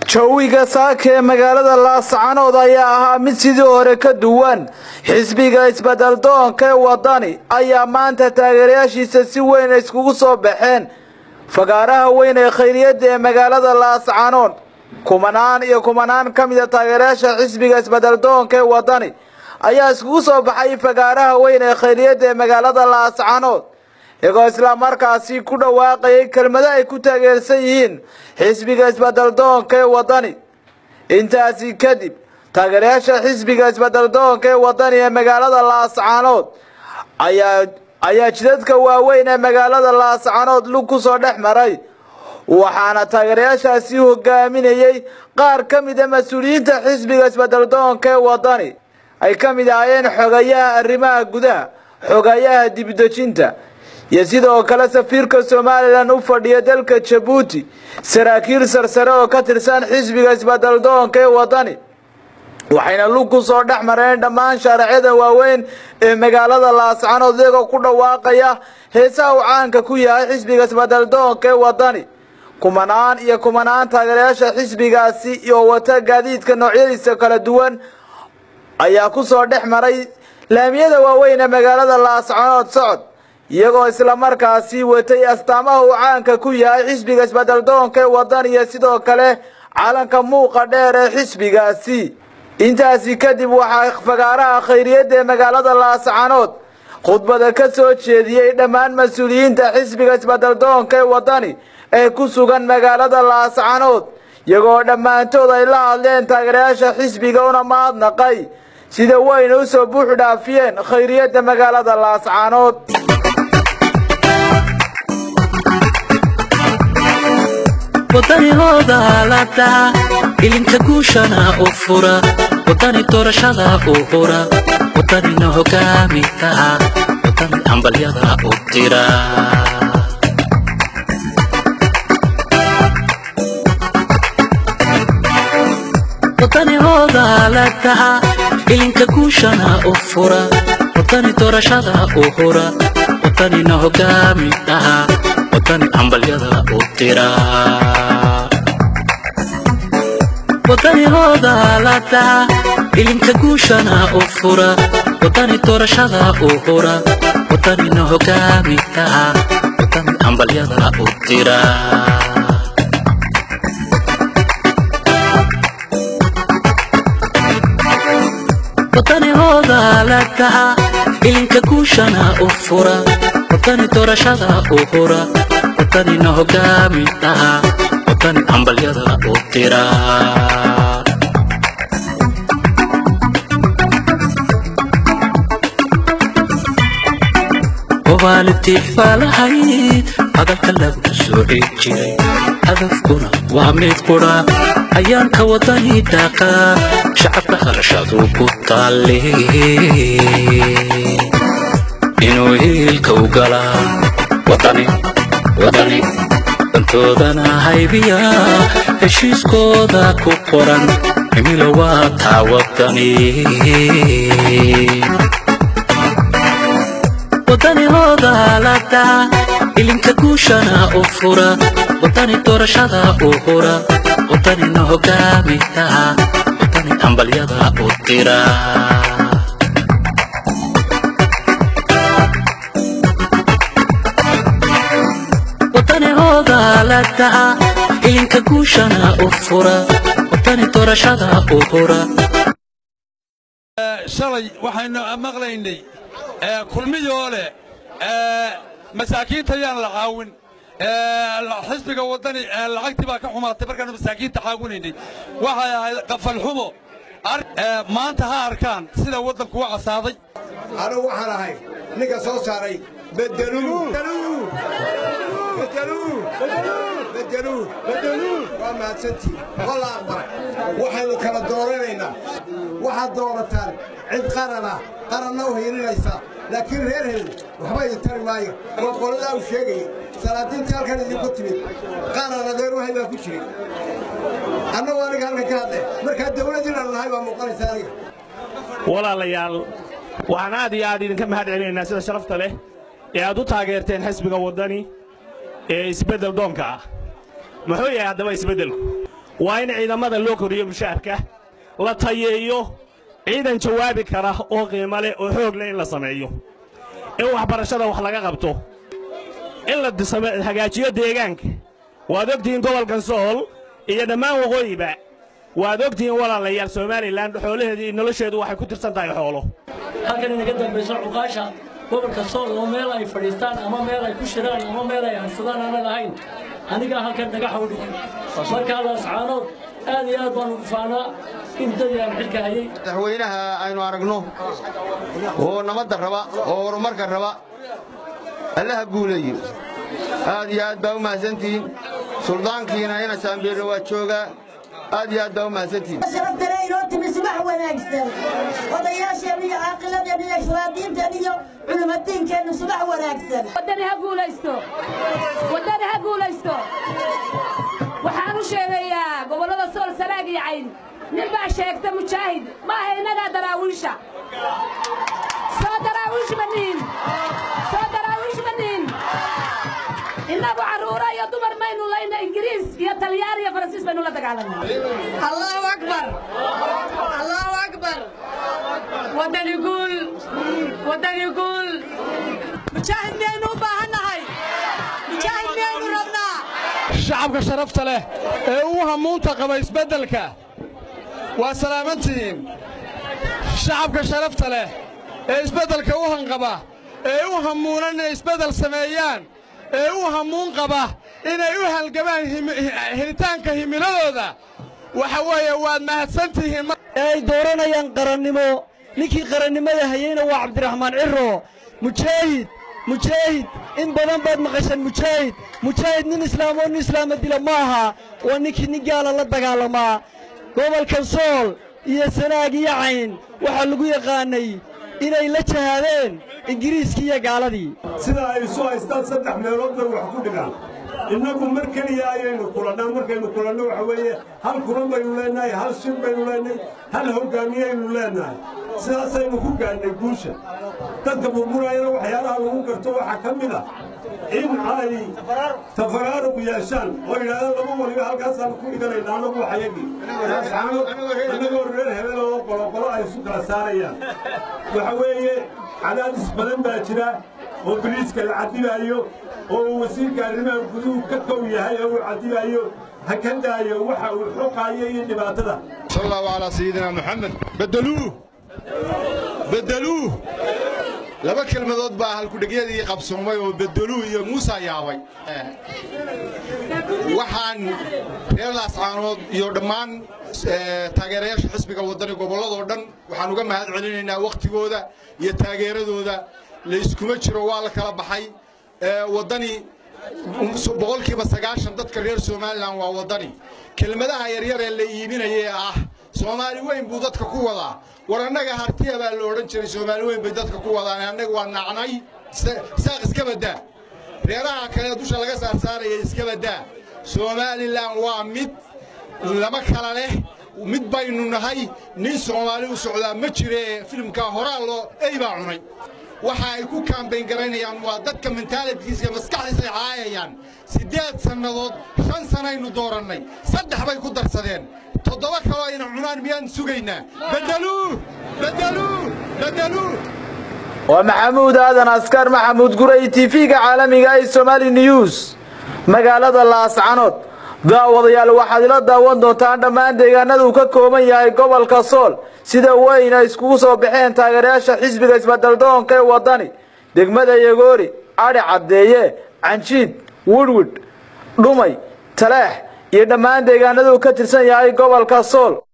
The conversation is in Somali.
jawiga saaka ee magaalada laascanood ayaa ahaa mid sidii hore ka duwan xisbiga isbeddeldoonka ee waddani ayaa maanta taageerayaashiisa si weyn iskugu soo baxeen fagaaraha weyn ee khayriyadda ee magaalada laascanood kumanaan iyo kumanaan ka mida taageerayaasha xisbiga isbeddeldoonka ee waddani ayaa iskugu soo baxay fagaaraha weyn ee khayriyadda ee magaalada laascanood iyagoo islamarkaasi ku dhawaaqayay kelmado ay ku taageersan yihiin xisbiga isbeddeldoonka ee waddani intaasi kadib taageerayaasha xisbiga isbeddeldoonka ee waddani ee magaalada laascanood ayaa ayaa jidadka waaweyn ee magaalada laascanood lug ku soo dhex maray waxaana taageerayaashaasi hogaaminayey qaar ka mida mas-uuliyiinta xisbiga isbeddeldoonka ee waddani ay ka mid ahaayeen xogayaha arrimaha gudaha xogayaha dibdejinta iyo sidoo kale safiirka somalilan u fadhiya dalka jabuuti saraakiil sarsare oo ka tirsan xisbiga isbeddeldoonka ee waddani waxayna lug ku soo dhex mareen dhammaan shaaracyada waaweyn ee magaalada laascanood iyagoo ku dhawaaqaya heesaha uu caanka ku yahay xisbiga isbeddeldoonka ee waddani kumanaan iyo kumanaan taageerayaasha xisbigaasi iyo wata gaadiidka noocyadiisa kala duwan ayaa ku soo dhex maray laamiyada waaweyn ee magaalada laascanood socod iyagoo islamarkaasi watay astaamaha uu caanka ku yahay xisbiga isbeddeldoonka ee waddani iyo sidoo kale calanka muuqa dheer ee xisbigaasi intaasi kadib waxaa fagaaraha khayriyadda ee magaalada laascanood khudbada ka soo jeediyey dhammaan mas-uuliyiinta xisbiga isbeddeldoonka ee waddani ee ku sugan magaalada laascanood iyagoo dhammaantood ay la hadleen taageerayaasha xisbiga una mahadnaqay sida weyna u soo buux dhaafiyeen khayriyadda magaalada laascanood waddanihooda haalada ilinka guushana u fura waddani doorashada u hura waddanina hogaamida waddani hambalyada u dira waddanihooda haalada ilinka guushana u fura waddani doorashada u hura waddanina hogaamidaha waddani hambalyada u dira waddanihooda haalada ilinka guushana u fura waddani doorashada u hura waddanina hogaamidaha waddani hambalyada u dira waddanihooda haalada ilinka guushana u fura waddani doorashada u hura waddanina hogaamidaha waddani hambalyada u dira wabaalitiix baa lahayd hadalka lagu sooci jiray hadafkuna waa mid qudha ayaanka waddani dhaaqa shacabka harashadu ku taalle inuu hiilka u galaa waddani waddani dantoodana haybiya heshiiskooda ku qoran himilo waa taa waddani waddanihooda haalada ilinka guushana u fura waddani doorashada u hura waddanina hogaamidaha waddani hambalyada u dira waddanihooda haalada ilinka guushana u fura waddani doorashada u hura shalay waxaynu maqlaynay kulmiyoo leh masaakiinta yaan la caawin xisbiga waddani lacagtii baa ka xumaatay markaanu masaakiinta caawinaynay waxay ahayd qafalxumo maanta ha arkaan sida waddanku u casaaday anugu waxaan ahay ninka soo saaray waa mahadsantii walla aqbalay waxaynu kala dooranaynaa waxaad doorataan cid qarana qaranna u hiilinaysaa laakiin reer helin waxba idin tari maayo oo qoladaa uu sheegayay salaadiintii halkan idinku timid qaran adeer wahay baa ku jiray annagu aniga halkan ka hadle markaa dawlad inaanu nahay baa muuqanaysa aniga walaalayaal waxaan aad iyo aad idinka mahad celinaynaa sida sharafta leh ee aad u taageerteen xisbiga waddani ee isbeddel doonka ah muxuu yahay haddaba isbeddelku waa in ciidamada loo koriyo mushaharka la tayeeyo ciidan jawaabi kara oo qiimo leh oo xoog leh in la sameeyo in waxbarashada wax laga qabto in la hagaajiyo deegaanka waad ogtihiin gobolkan sool iyo dhammaan waqooyiba waad ogtihiin walaalayaal somalilan xoolaheedu iyo nolosheedu waxay ku tirsan tahay xoolo halkan inaga dambayso cuqaasha gobolka sool oo meel ay fadhiistaan ama meel ay ku shiraan ama meel ay hansadaan aanan ahayn anigaa halkan dhagaxa u dhigay markaadaas caanood aad iyo aad baan ugu faanaa in dadii aan xilka hayay madaxweynaha aynu aragno oo nabadda raba oo horumarka raba allaha guuleeyo aad iyo aad baa u mahadsantihiin suldaankiina ina saambeerre waa joogaa aad iyo aad baa u mahadsantihiin sharafdare inoo timi subax wanaagsan odayaasheen iyo caaqiladeen iyo islaadiinteen iyo culimadiinkeennu subax wanaagsan waddani ha guulaysto waddani ha guulaysto waxaan u sheegayaa gobollada sool sanaag iyo cayn nin baa sheegta mujaahid maaha innagaa daraawiisha soo daraawiish ma nihin soo daraawiish ma nihin innagu carruuro iyo dumar maynu layna ingiriis iyo talyaan iyo faransiis baynu la dagaalanaa allahu akbar allahu akbar waddani guul waddani guul mujaahid miyaynu u baahannahay mujaahid miyaynu rabnaa shacabka sharafta leh ee u hamuunta qaba isbeddelka waa salaamantihiin shacabka sharafta leh ee isbeddelka u hanqaba ee u hamuunan inay isbeddel sameeyaan ee u hamuun qaba inay u halgamaan helitaanka himiladooda waxa weeye waad mahadsantihiin ee ay dooranayaan qarannimo ninkii qarannimada hayeyna waa cabdiraxmaan ciro mujaahid mujaahid in badan baad maqasheen mujaahid mujaahid nin islaam oo nin islaama dila ma aha waa ninkii nin gaala la dagaalamaa gobolkan sool iyo sanaag iyo cayn waxaa lagu yaqaannay inay la jahaadeen ingiriiskii iyo gaaladii sida ay isu haystaan saddex meelood bay wax ku dhigaan innagu mar keliya ayaynu kulannaa markaynu kulanno waxa weeye hal kulan baynu leennahay hal shir baynu leennahay hal hoggaamiyaynu leennahay sidaasaynu ku gaadhnay guusha dadka burburayana waxyaalaha lagu garto waxaa ka mid ah in ay tafaraaruq yeeshaan oo yidhahdaan laba waliba halkaasaan ku dhiganayna annagu waxayagii annagoo reer hebel oo qoloqolo ay isu kala saarayaan waxa weeye cadaadis badan baa jira oo biliiska la cadibaayo oo uu wasiirka arrimaha guduhu ka kow yahay oo uu cadibaayo ha ka daayo waxa uu xoqaayo iyo dhibaatada sal allahu calaa sayidina moxamed beddeluuh beddeluuh laba kelmadood baa halkudhegyadii qabsoomay oo beddeluuh iyo muusa yaabay waxaan reer laascaanood iyo dhammaan taageerayaasha xisbiga waddani gobolladoo dhan waxaan uga mahad celinaynaa wakhtigooda iyo taageeradooda layskuma jiro waa la kala baxay waddani boqolkiiba sagaashan dadka reer somalilan waa waddani kelmadaha yaryar ee la iibinaya ee ah soomaali weyn buu dadka ku wadaa war annaga hartiya baa la odhan jiray soomaali weyn bay dadka ku wadaan annaga waa nacnay saaq iska baddaa reeraha kale dusha laga saarsaaraya iska baddaa somalilan waa mid lama kala leh mid baynu nahay nin soomaali u socdaa ma jiree filimkaa horaa loo ey baa cunay waxa ay ku kaambayn garaynayaan waa dadka mentaalitiisa maskaxdiisa ay caayayaan siddeed sannadood shan sanaynu doorannay saddex bay ku darsadeen toddoba kaloo ayna cunaan miyaan sugaynaa beddeluuh beddeluuh beddeluuh waa maxamuud aadan askar maxamuud guray tv-ga caalamiga ee somaali news magaalada laascanood daawadayaal waxaad ila daawan doontaan dhammaan deegaanada uu ka kooban yahay gobolka sool sida weyn ay iskugu soo baxeen taageerayaasha xisbiga isbeddeldoonka ee waddani degmada yagoori adhi caddeeye canjiid widhwidh dhumay taleex iyo dhammaan deegaanada uu ka tirsan yahay gobolka sool